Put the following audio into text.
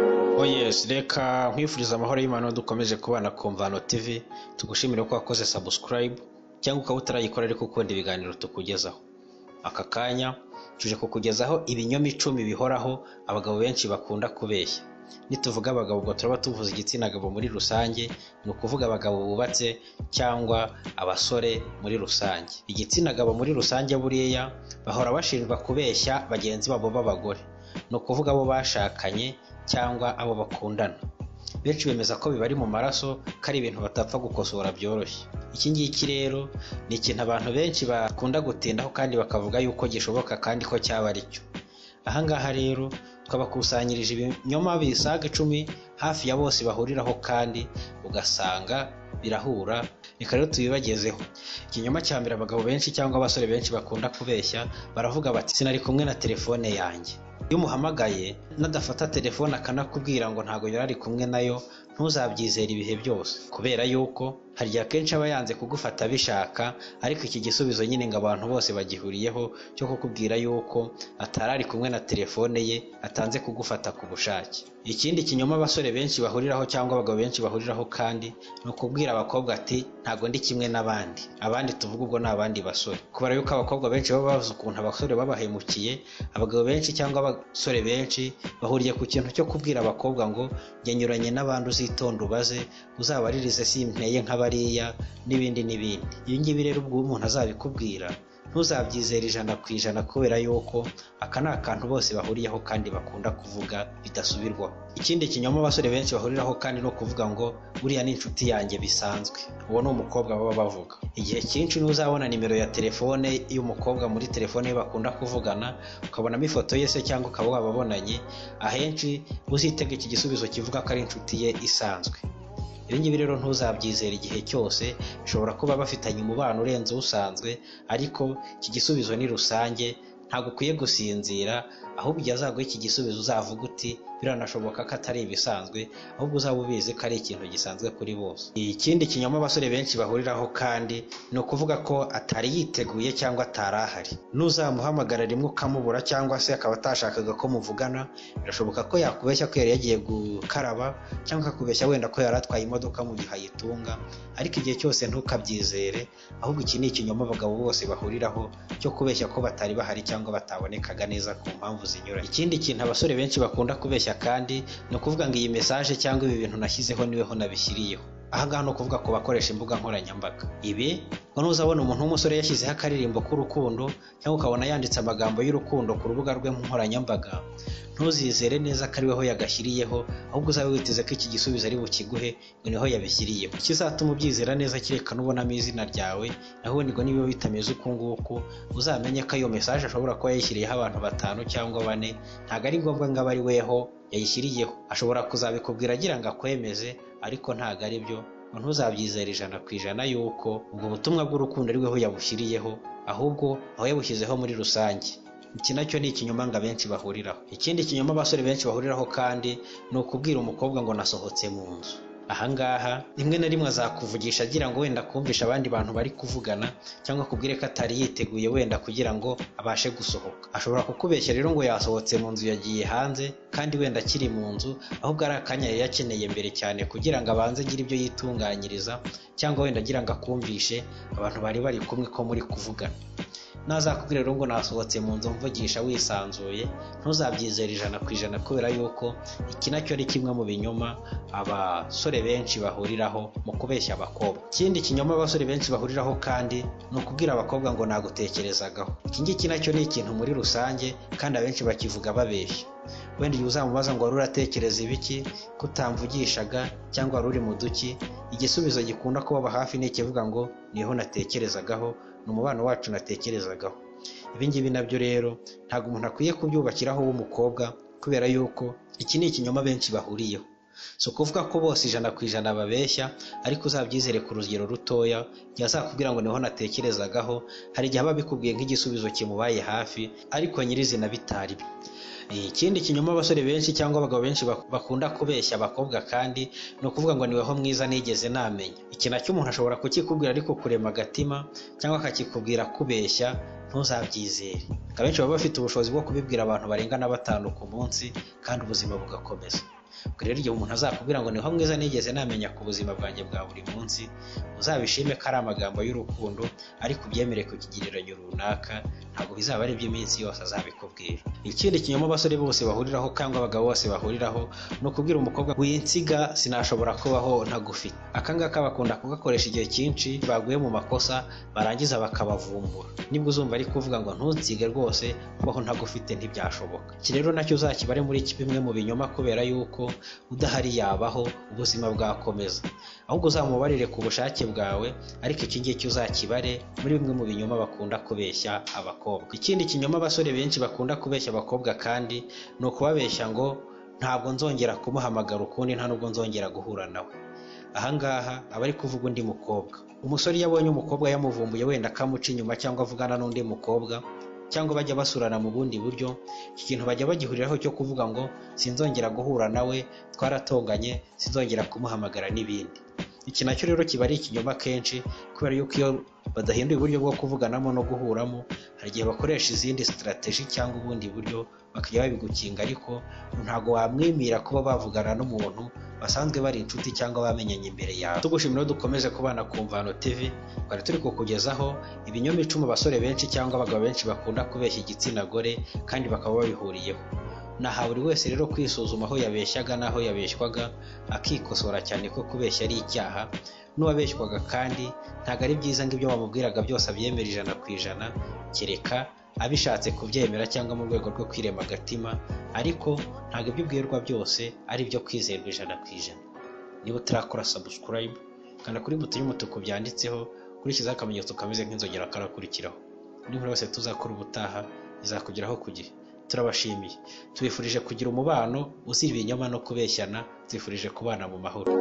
Knowless reka nkwifurize amahoro y'Imana dukomeze kubana ku Mvano TV tugushimire ko wakoze subscribe cyangwa ukaba utarayikora ariko ukunda ibiganiro tukugezaho aka kanya tuje kukugezaho ibinyomicumi bihoraho abagabo benshi bakunda kubeshya nituvuga abagabo ubwo turaba tuvuze igitsina gabo muri rusange ni ukuvuga abagabo bubatse cyangwa abasore muri rusange igitsina gabo muri rusange buriya bahora bashinjwa kubeshya bagenzi babo b'abagore ni ukuvuga abo bashakanye cyangwa abo bakundana benshi bemeza ko bibari mu maraso ko ari ibintu batapfa gukosora byoroshye iki ngiki rero ni ikintu abantu benshi bakunda gutindaho kandi bakavuga yuko gishoboka kandi ko cyaba ari cyo aha ngaha rero twabakusanyirije ibinyoma bisaga icumi hafi ya bose bahuriraho kandi ugasanga birahura reka rero tubibagezeho ikinyoma cya mbere abagabo benshi cyangwa abasore benshi bakunda kubeshya baravuga bati sinari kumwe na telefone yanjye iyo umuhamagaye nadafata telefone akanakubwira ngo ntabwo yari ari kumwe nayo ntuzabyizere ibihe byose kubera yuko hari igihe akenshi aba yanze kugufata abishaka ariko iki gisubizo nyine ngo abantu bose bagihuriyeho cyo kukubwira yuko atari ari kumwe na telefone ye atanze kugufata ku bushake ikindi kinyoma abasore benshi bahuriraho cyangwa abagabo benshi bahuriraho kandi ni ukubwira abakobwa ati ntabwo ndi kimwe n'abandi abandi tuvuga ubwo ni abandi basore kubera yuko abakobwa benshi baba bazi ukuntu abasore babahemukiye abagabo benshi cyangwa abasore benshi bahuriye ku kintu cyo kubwira abakobwa ngo njye nyuranye n'abandi uzitonda ubaze uzabaririze simpeye nk'abariya n'ibindi n'ibindi ibi ngibi rero ubwo umuntu azabikubwira ntuzabyizere ijana ku ijana kubera yuko aka ni akantu bose bahuriyeho kandi bakunda kuvuga bidasubirwaho ikindi kinyoma abasore benshi bahuriraho kandi no kuvuga ngo uriya ni inshuti yanjye bisanzwe uwo ni umukobwa baba bavuga igihe cyinshi ntuzabona nimero ya telefone y'umukobwa muri telefone ye bakunda kuvugana ukabonamo ifoto ye se cyangwa ukaba wababonanye ahenshi uzitega iki gisubizo kivuga ko ari inshuti ye isanzwe ibingibi rero ntuzabyizere igihe cyose bishobora kuba bafitanye umubano urenze usanzwe ariko iki gisubizo ni rusange ntabwo ukwiye gusinzira ahubwo igihe azaguha iki gisubizo uzavuga uti biranashoboka ko atari ibisanzwe ahubwo uzaba ubizi ko ari ikintu gisanzwe kuri bose ikindi kinyoma abasore benshi bahuriraho kandi ni ukuvuga ko atari yiteguye cyangwa atari ahari n'uzamuhamagara rimwe ukamubura cyangwa se akaba atashakaga ko muvugana birashoboka ko yakubeshya ko yari yagiye gukaraba cyangwa akakubeshya wenda ko yari atwaye imodoka mu gihe ayitunga ariko igihe cyose ntukabyizere ahubwo iki ni ikinyoma abagabo bose bahuriraho cyo kubeshya ko batari bahari cyangwa batabonekaga neza ku mpamvu zinyuranye ikindi kintu abasore benshi bakunda kubeshya kandi ni ukuvuga ngo iyi mesaje cyangwa ibi bintu nashyizeho niweho nabishyiriyeho aha ngaha ni ukuvuga ku bakoresha imbuga nkoranyambaga ibi ngo ntuzabona umuntu w'umusore yashyizeho akaririmbo k'urukundo cyangwa ukabona yanditse amagambo y'urukundo ku rubuga rwe nkoranyambaga ntuzizere neza ko ariweho yagashyiriyeho ahubwo uzabe witeze ko iki gisubizo ari bukiguhe ngo niho yabishyiriyeho ikizatuma ubyizera neza kereka n'ubonamo izina ryawe naho ubundi ngo niba bitameze uku nguku uzamenye ko ayo mesaje ashobora kuba yayishyiriyeho abantu batanu cyangwa bane ntabwo ari ngombwa ngo abe ari weho yayishyiriyeho ashobora kuzabikubwira agira ngo akwemeze ariko ntabwo ari byo ngo ntuzabyizere ijana ku ijana yuko ubwo butumwa bw'urukundo ariweho yabushyiriyeho ahubwo aho yabushyizeho muri rusange iki nacyo ni ikinyoma ngo abenshi bahuriraho ikindi kinyoma abasore benshi bahuriraho kandi ni ukubwira umukobwa ngo nasohotse mu nzu ahangaha rimwe na rimwe azakuvugisha agira ngo wenda kumvisha abandi bantu bari kuvugana cyangwa akubwire ko atari yiteguye wenda kugira ngo abashe gusohoka ashobora kukubeshya rero ngo yasohotse mu nzu yagiye hanze kandi wenda akiri mu nzu ahubwo ari akanya yari yakeneye mbere cyane kugira ngo abanze agire ibyo yitunganyiriza cyangwa wenda agira ngo akumvishe abantu bari bari kumwe ko muri kuvugana nazakubwira rero ngo nasohotse mu nzu mvugisha wisanzuye ntuzabyizere ijana ku ijana kubera yuko iki nacyo ari kimwe mu binyoma abasore benshi bahuriraho mu kubeshya abakobwa ikindi kinyoma abasore benshi bahuriraho kandi ni ukubwira abakobwa ngo nagutekerezagaho iki ngiki nacyo ni ikintu muri rusange kandi abenshi bakivuga babeshya wenda igihe uzamubaza ngo wari uratekereza ibiki kutamvugishaga cyangwa wari uri mu duki igisubizo gikunda kubaba hafi ni ikivuga ngo niho natekerezagaho ni umubano wacu natekerezagaho ibi ngibi nabyo rero ntabwo umuntu akwiye kubyubakiraho w'umukobwa kubera yuko iki ni ikinyoma benshi bahuriyeho si ukuvuga ko bose ijana ku ijana babeshya ariko uzabyizere ku rugero rutoya yazakubwira ngo niho natekerezagaho hari igihe aba abikubwiye nk'igisubizo kimubaye hafi ariko nyirizina bitari byo ikindi kinyoma abasore benshi cyangwa abagabo benshi bakunda kubeshya abakobwa kandi ni ukuvuga ngo niweho mwiza nigeze namenya iki nacyo umuntu ashobora kukikubwira ariko kurema agatima cyangwa akakikubwira kubeshya ntuzabyizere abenshi baba bafite ubushobozi bwo kubibwira abantu barengana batanu ku munsi kandi ubuzima bugakomeza ubwo rero igihe umuntu azakubwira ngo niho mwiza nigeze namenya ku buzima bwanjye bwa buri munsi muzabishime ko ari amagambo y'urukundo ariko ubyemere ku kigereranyo runaka ntabwo bizaba ari iby'iminsi yose azabikubwira ikindi kinyoma abasore bose bahuriraho cyangwa abagabo bose bahuriraho ni ukubwira umukobwa winsiga sinashobora kubaho ntagufite akangaka bakunda kugakoresha igihe cyinshi baguye mu makosa barangiza bakabavumbura nibwo uzumva ari kuvuga ngo ntunsige rwose kubaho ntagufite ntibyashoboka iki rero nacyo uzakibare muri bimwe mu binyoma kubera yuko udahari yabaho ubuzima bwakomeza ahubwo uzamubarire ku bushake bwawe ariko iki ngiki uzakibare muri bimwe mu binyoma bakunda kubeshya abakobwa ikindi kinyoma abasore benshi bakunda kubeshya abakobwa kandi ni ukubabeshya ngo ntabwo nzongera kumuhamagara ukundi nta nubwo nzongera guhura nawe ahangaha aba ari kuvuga undi mukobwa umusore iyo abonye umukobwa yamuvumbuye wenda akamuca inyuma cyangwa avugana n'undi mukobwa cyangwa bajya basurana mu bundi buryo iki kintu bajya bagihuriraho cyo kuvuga ngo sinzongera guhura nawe twaratonganye sinzongera kumuhamagara n'ibindi iki nacyo rero kiba ari ikinyoma kenshi kubera yuko iyo badahinduye uburyo bwo kuvuganamo no guhuramo hari igihe bakoresha izindi sitarateji cyangwa ubundi buryo bakajya babigukinga ariko ntabwo wamwimira kuba bavugana n'umuntu basanzwe bari inshuti cyangwa bamenyanye imbere yawe tugushimira dukomeze kubana ku mvano tv twari turi kukugezaho ibinyoma icumi abasore benshi cyangwa abagabo benshi bakunda kubeshya igitsina gore kandi bakaba babihuriyeho naha buri wese rero kwisuzuma aho yabeshyaga n'aho yabeshywaga akikosora cyane ko kubeshya ari icyaha n'uwabeshywaga kandi ntabwo ari byiza ngo ibyo bamubwiraga byose abyemera ijana ku ijana kereka abishatse kubyemera cyangwa mu rwego rwo kwirema agatima ariko ntabwo ibyo ubwirwa byose ari ibyo kwizerwa ijana ku ijana niba utarakora sabusikarayibu kanda kuri buto y'umutuku byanditseho kurikizaho akamenyetso kameze nk'inzogera karakurikiraho n'umuntu wese tuzakora ubutaha izakugeraho ku gihe turabashimiye tubifurije kugira umubano uzira ibinyoma no kubeshyana tubifurije kubana mu mahoro